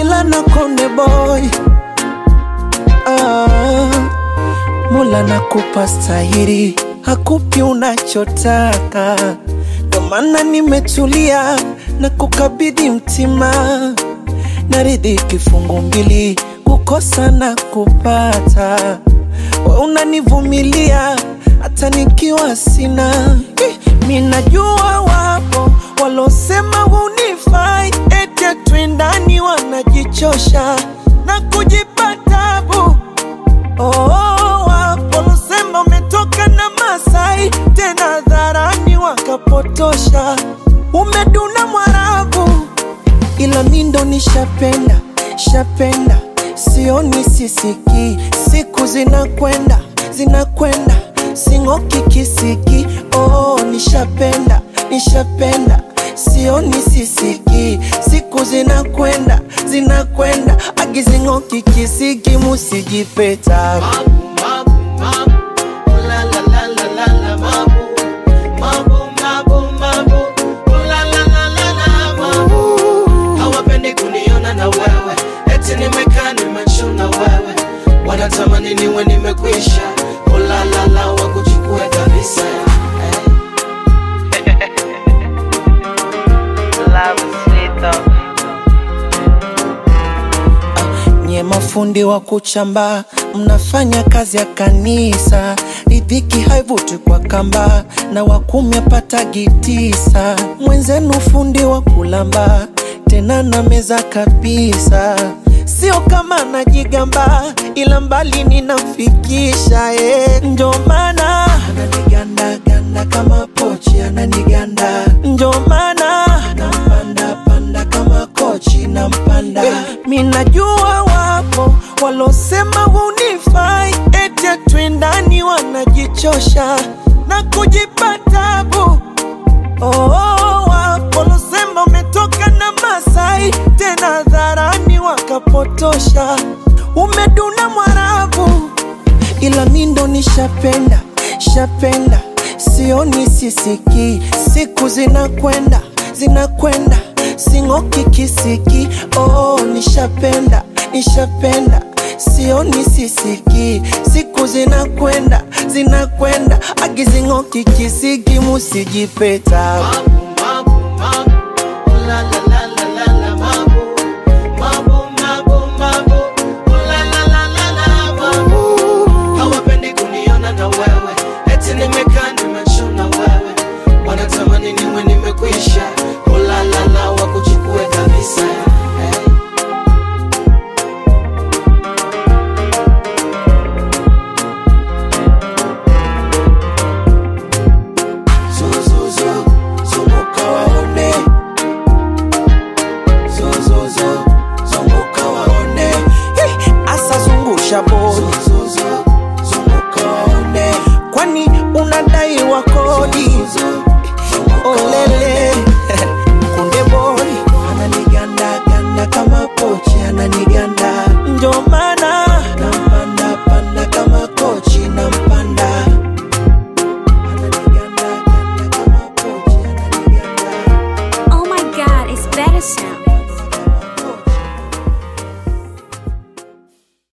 Mula na Konde Boy ah, Mula nakupa stahiri, hakupi unachotaka, ndo maana nimetulia na kukabidhi mtima, naridhi kifungu mbili, kukosa na kupata, we unanivumilia hata nikiwa sina. Eh, Mi najua wapo walosema hunifai, eti twendani, wanajichosha na kujipa tabu. Oh, wapo walosema umetoka na Masai, tena dharani wakapotosha, umeduna Mwarabu ila mi ndo nishapenda shapenda, sioni sisiki, siku zinakwenda zinakwenda, sing'oki kisiki. Oh, nishapenda nishapenda, sioni sisiki, siku zinakwenda zinakwenda, agizing'oki kisiki, musijipeta hawapendi kuniona na wewe eti nimekaa nimechuna wewe wanatamani niwe nimekwisha ulalala wakuchukue kabisa Love is sweet though. Nye mafundi wa kuchamba, mnafanya kazi ya kanisa, ridhiki haivuti kwa kamba, na wakumi apatagi tisa. Mwenzenu fundi wa kulamba, tena na meza kabisa, sio kama najigamba, ila mbali ninamfikisha eh. Ndio maana ananiganda ganda kama pochi, ananiganda ndio maana nampanda panda kama kochi nampanda eh, mi najua wapo walosema hunifai, eti twendani, wanajichosha na kujipa tabu. Oh, wapo walosema umetoka na Masai, tena dharani wakapotosha, umeduna Mwarabu ila mi ndo nishapenda shapenda, sioni sisiki, siku zinakwenda zinakwenda, sing'oki kisiki. Oh, nishapenda nishapenda, sioni sisiki, siku zinakwenda zinakwenda, agizing'oki kisiki, musijipeta hawapendi kuniona na wewe eti nimekaa nimechuna wewe wanatamani niwe nimekwisha ulalala wakuchukue kabisa hey. Zuzuzu, zunguka waone. Zuzuzu, zunguka waone. Hey, asa zungusha bodi. Zuzuzu, zunguka waone. Kwani unadai wa kodi? Olele.